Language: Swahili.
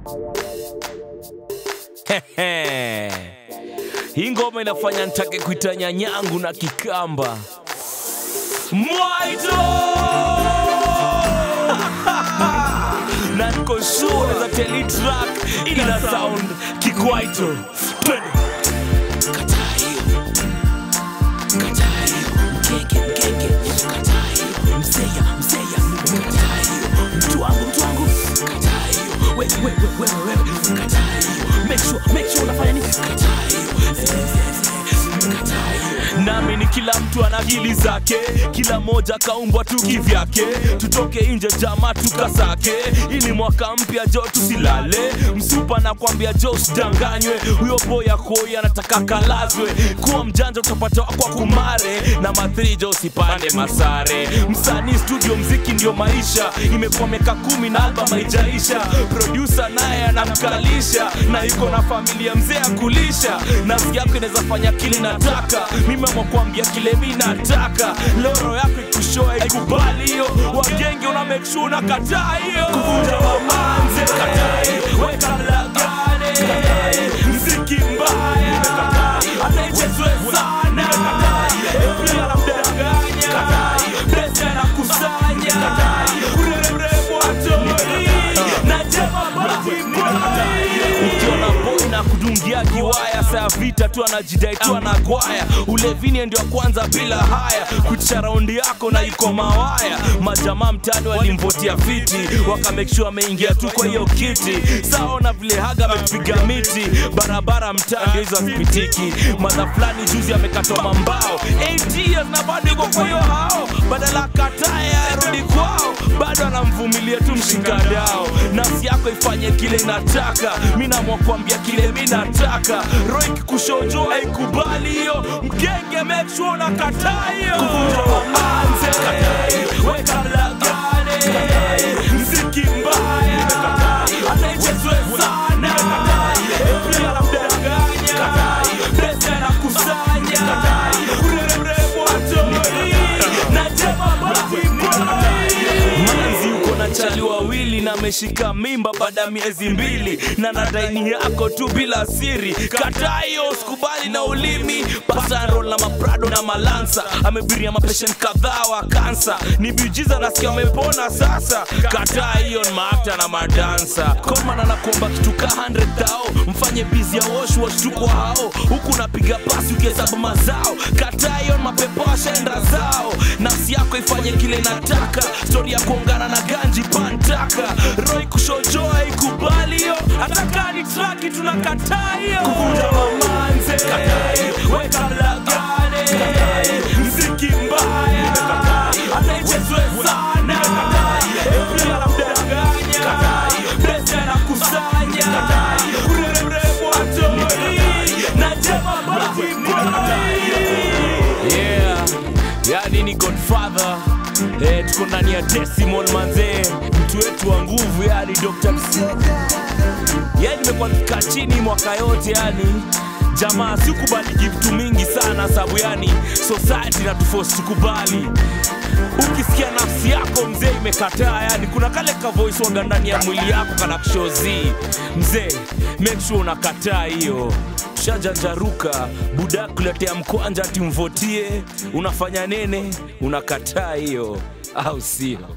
hii ngoma inafanya nitake kuita nyanyangu na kikamba mwaito na niko sure za teli track ina sound kikwaito Twende. Kataa hiyo. Kataa hiyo. Mkeke, mkeke. Kataa hiyo. Mseya, mseya. Kataa hiyo. Mtu wangu, mtu wangu. Kataa hiyo. Wewe, wewe, wewe, wewe. Kataa hiyo. Make sure, make sure unafanya nini? Kataa hiyo. Zee, zee, zee. Kataa hiyo. nami ni kila mtu ana akili zake kila moja kaumbwa tu kivyake tutoke nje jama tukasake ili mwaka mpya jo tusilale msupa nakwambia jo usidanganywe huyo boya koi anataka kalazwe kuwa mjanja utapata kwa kumare na mathrijo usipande masare msanii studio mziki ndio maisha imekuwa miaka kumi na album haijaisha produsa naye anamkalisha na yuko na familia mzee ya kulisha nafsi yako inaweza fanya kile nataka mimi amekuambia kile mi nataka loro yako ikushoa ikubali hiyo wagenge una make sure unakataa hiyo kuvunja wamanze kataa hiyo weka mlagane mziki mbaya anaichezwe sana April anamdanganya Blessed anakusanya kureremrembo atoi na jema bati ukiona boy na kudungia kiwaya saa vita tu anajidai tu anagwaya ulevini ndio kwanza bila haya kutisha raundi yako na iko mawaya majamaa mtani walimvotia fiti wakamekshua ameingia tu kwa hiyo kiti saona vile haga amepiga miti barabara mtaa ndio hizo hazipitiki madha fulani juzi amekatwa mambao 8 years na bado iko kwa hiyo hao badala kataya arudi kwao bado anamvumilia tu mshikadao nafsi yako ifanye kile inataka mi namwa kuambia kile mi nataka roho ikikushojo aikubali hiyo mgenge make sure unakataa hiyo kuvunja wamanze weka mlagane mziki mbaya anaichezwe sana April anamdanganya Blessed anakusanya kureremrembo atoi na jema bati manzi uko na chali wawili na ameshika mimba baada ya miezi mbili na nadaini yako tu bila siri kataa hiyo sikubali na ulimi pasarol na maprado na malansa amebiria mapeshen kadhaa wa kansa ni biujiza nasikia wamepona sasa kataa hiyo ni maakta na madansa koman anakuomba kitu ka 100 thao mfanye bizi ya woshwosh tu kwa hao huku unapiga pasi ukihesabu mazao kataa hiyo ni mapepo washaenda zao nafsi yako ifanye kile nataka stori ya kuongana na ganji pantaka roi kushojoa ikubali hiyo hata ni traki tunakataa hiyo kuvunja mamanze weka mlagane mziki mbaya anaichezwe sana April anamdanganya Blessed anakusanya kureremrembo atoi na jema bati yeah yani ni godfather eh, tuko ndani ya desimon manzee mtu wetu wa nguvu yani dr yani nimekuwa nikikaa chini mwaka yote yani jamaa sikubaliki vitu mingi sana sababu yani society natufosi tukubali ukisikia nafsi yako mzee imekataa yani kuna kale ka voice waga ndani ya mwili yako kana kushozi mzee make sure unakataa hiyo shajanjaruka buda kuletea mkwanja ati mvotie unafanya nene unakataa hiyo au sio